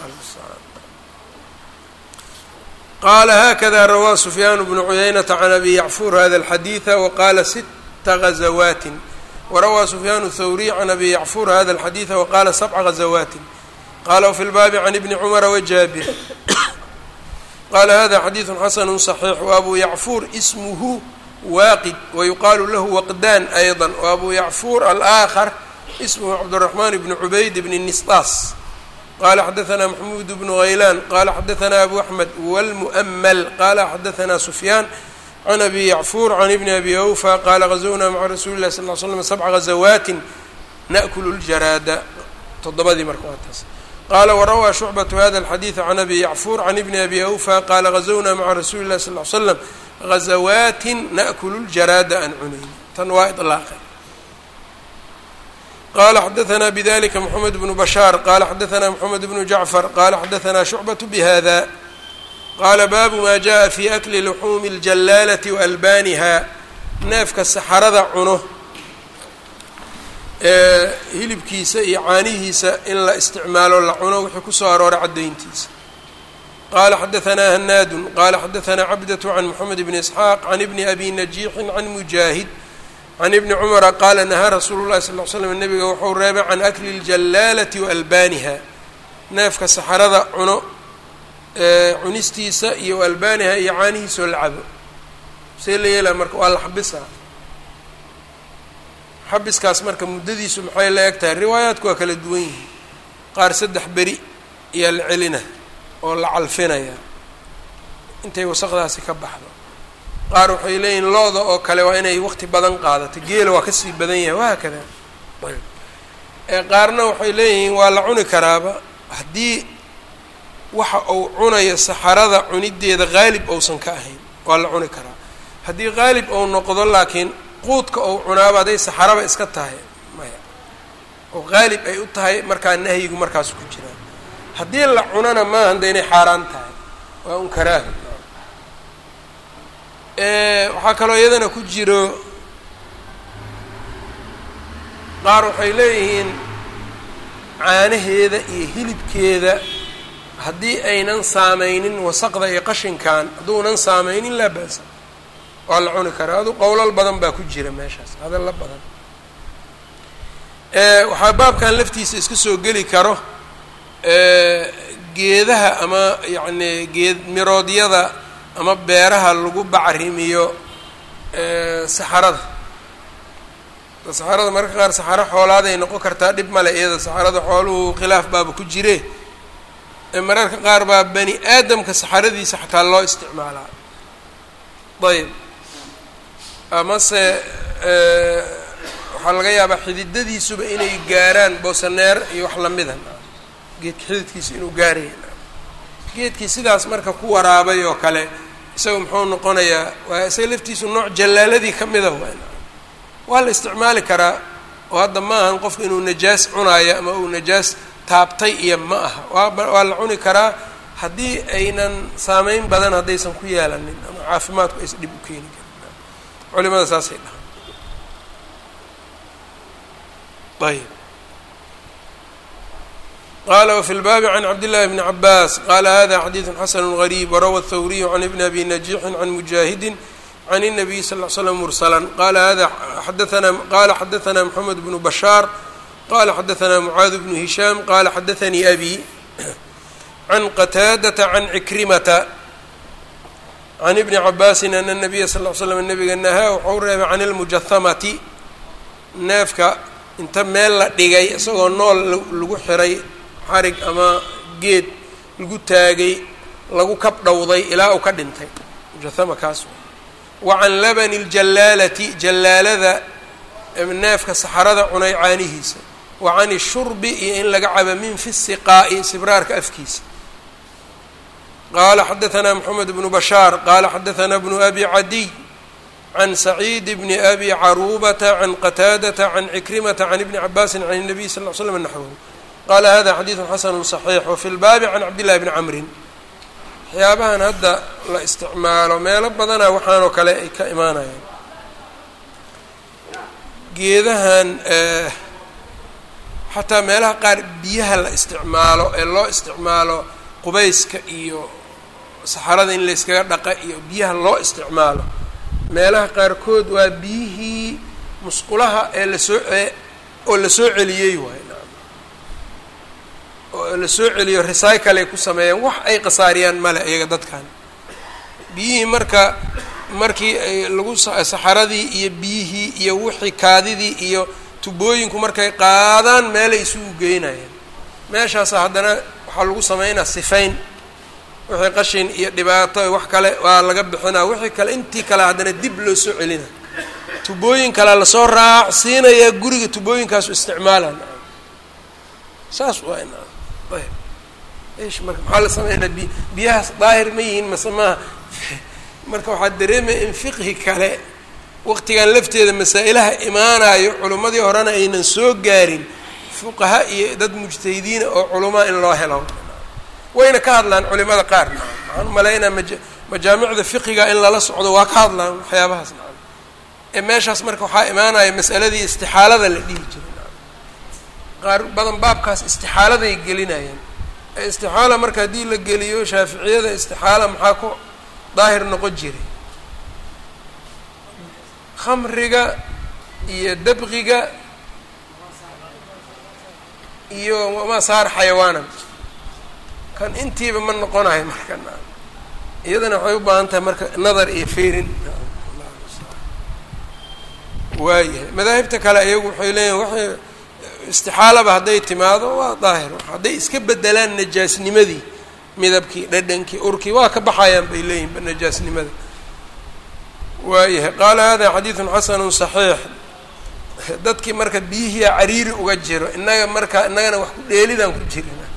qala hakada rawaa sufyaan bnu cuyaynata can abi yacfuur hada alxadiida waqala sita gazawaatin warawaa sufyaan thawriy can abi yacfuur hada alxadiida waqala sabca gazawaatin qala wfi lbaabi can ibni cumara wajaabir qala hada xadiidu xasanu صaxiix waabu yacfuur ismuhu waaqid wayuqaalu lahu waqdaan ayضa waabu yacfuur alآakar ismhu cabdالraxman bn cubayd bn nisطaas qala xadaثna maxmuud bnu haylaan qala xadaثna abu axmed wاlmu'ml qala xadaثna sufyaan can abi yacfuur can ibni abi awfa qala gazwnaa maca rasuuli lah sal ly slam sabca gazawaatin naأkulu اljaraada toddobadii marka waa taas qala warawaa shucbaةu hada اlxadiiث can abi yacfuur can ibni abi awfa qala gazawnaa maca rasuuli lah sal ly slam gazawaatin naأkulu اljaraada aan cunayn tan waa iطlaaqay qala xadaثna bdlika mxamed bnu bashaar qala xadaثna mxamed bnu jacfar qala xadaثna shucbaة bhada qala baabu ma jaءa fi akli luxuumi اljalaalati waalbaaniha neefka saxarada cuno ee hilibkiisa iyo caanihiisa in la isticmaalo la cuno wixii kusoo arooray caddayntiisa qala xadaثna hanaadu qala xadaثna cabdaة can mxamed bni isxaaq can ibni abi najiixi can mujaahid can ibni cumara qaala nahaa rasuulu llahi sal l slam nabiga wuxuu reebay can akli اljalaalati waalbaaniha neefka saxarada cuno cunistiisa iyo albaaniha iyo caanihiisoo la cabo see la yeelaa marka waa la xabisaa xabiskaas marka muddadiisu maxay la eg tahay riwaayaadku waa kala duwan yihiin qaar saddex beri ayaa la celina oo la calfinaya intay wasaqdaasi ka baxdo qaar waxay leeyihin lo-da oo kale waa inay waqti badan qaadato geela waa kasii badan yahay wahaakada qaarna waxay leeyihiin waa la cuni karaaba haddii waxa uu cunayo saxarada cunideeda qaalib ousan ka ahayn waa la cuni karaa haddii qaalib ou noqdo laakiin quudka ou cunaaba hadday saxaraba iska tahay maya oo qaalib ay u tahay markaa nahyigu markaas ku jiraan haddii la cunana maahan de inay xaaraan tahay waa un karaaha waxaa kaloo iyadana ku jiro qaar waxay leeyihiin caanaheeda iyo hilibkeeda haddii aynan saameynin wasaqda iyo qashinkan hadduunan saameynin laa ba'sa waa la cuni karaa adu qowlal badan baa ku jira meeshaas hadalla badan waxaa baabkan laftiisa iska soo geli karo geedaha ama yacni geed miroodyada ama beeraha lagu bacrimiyo saxarada saxarada mararka qaar saxaro xoolaaday noqon kartaa dhib male iyada saxarada xooluhu khilaaf baaba ku jire mararka qaar baa bani aadamka saxaradiisa xataa loo isticmaalaa ayb amase waxaa laga yaabaa xididadiisuba inay gaaraan boosaneer iyo wax lamida geedka xididkiisa inuu gaaraya geedkii sidaas marka ku waraabay oo kale isaga muxuu noqonayaa waa isaga laftiisu nooc jallaaladii ka mida waa la isticmaali karaa oo hadda ma ahan qofka inuu najaas cunaayo ama uu najaas taabtay iyo ma aha waa waa la cuni karaa haddii aynan saameyn badan haddaysan ku yeelanin ama caafimaadku aysan dhib u keeni karin culimada saasay dhahaan ayb qala wfi lbaabi can cabdillahi bni cabaas qala hada xadiidu xasanu gariib warawa thawriyu can ibni abi najixin can mujaahidin can الnabiy sal ll slam mursala qala hada xadaana qala xadaثna mxamed bnu bashaar qala xadaثna mucaad bnu hishaam qala xadaثanii abi can qataadata can cikrimata can ibni cabaasin ana الnabiya sal l slam nabiga nahaa waxau reebay can اlmujahamati neefka inta meel la dhigay isagoo nool lagu xiray xarig ama geed lagu taagay lagu kab dhowday ilaa uu ka dhintay mujahama kaas wa can labani اljallaalati jallaalada neefka saxarada cunay caanihiisa wa can ishurbi iyo in laga caba min fi siqaa'i sibraarka afkiisa qaala xadaثna mxamed bnu bashaar qala xadaثna bnu abi cadiy can saciid bni abi caruubata can qataadata can cikrimata can ibni cabaasin can الnabiy sal ll ly slam naxwhu qala hada xadiidu xasanu صaxiix wafi lbaabi can cabdillahi bni camrin waxyaabahan hadda la isticmaalo meelo badana waxaanoo kale ay ka imaanayaan geedahan xataa meelaha qaar biyaha la isticmaalo ee loo isticmaalo qubayska iyo saxarada in layskaga dhaqa iyo biyaha loo isticmaalo meelaha qaarkood waa biyihii musqulaha ee lasoo oo la soo celiyey waay oo la soo celiyo recycle ay ku sameeyaan wax ay khasaariyaan male iyaga dadkan biyihii marka markii lagu saxaradii iyo biyihii iyo wixii kaadidii iyo tubooyinku markay qaadaan meelay isugu geynayaan meeshaasa haddana waxaa lagu sameynaa sifayn wixii qashin iyo dhibaato wax kale waa laga bixinaa wixii kale intii kale haddana dib loo soo celina tubooyin kale lasoo raacsiinayaa guriga tubooyinkaasu isticmaalaan saas waa ayb ish marka maxaa la sameynaa bi biyahaas daahir ma yihiin mase maaha marka waxaa dareemaya in fiqhi kale waqtigan lafteeda masaa-ilaha imaanayo culimmadii horena aynan soo gaarin fuqaha iyo dad mujtahidiina oo culamaa in loo helo wayna ka hadlaan culimada qaar waxaan umalaynaa maja majaamicda fiqiga in lala socdo waa ka hadlaan waxyaabahaas nacam ee meeshaas marka waxaa imaanaya mas'aladii istixaalada la dhihi jiray nacam qaar badan baabkaas istixaaladay gelinayaan ee istixaala marka haddii la geliyo shaaficiyada istixaala maxaa ku daahir noqon jiray khamriga iyo dabqiga iyo wamaa saar xayawaanan kan intiiba ma noqonayo marka iyadana waxay u baahan tahay marka nadar iyo feerin waayahay madaahibta kale iyagu waxay leeyihin waxay istixaalaba hadday timaado waa daahir hadday iska bedelaan najaasnimadii midabkii dhadhankii urkii waa ka baxayaan bay leeyihin najaasnimada waayahay qaala hada xadiidun xasanu صaxiix dadkii marka biyihiia cariiri uga jiro innaga marka innagana wax ku dheelidaan ku jirina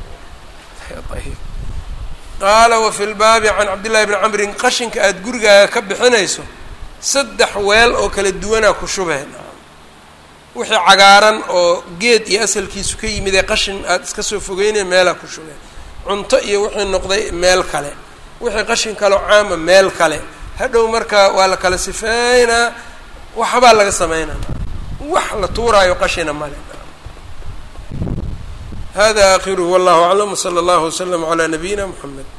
qaala wafi lbaabi can cabdillahi bni camrin qashinka aada gurigaaga ka bixinayso saddex weel oo kala duwanaa ku shubeen wixii cagaaran oo geed iyo asalkiisu ka yimid ee qashin aada iska soo fogeynaya meelaa ku shubeen cunto iyo wixii noqday meel kale wixii qashin kaleo caama meel kale hadhow marka waa la kala sifeynaa waxbaa laga sameynaa wax la tuuraayo qashina male hada akhiruhu wallahu aclam wsala allahu waslama calaa nabiyina mxamed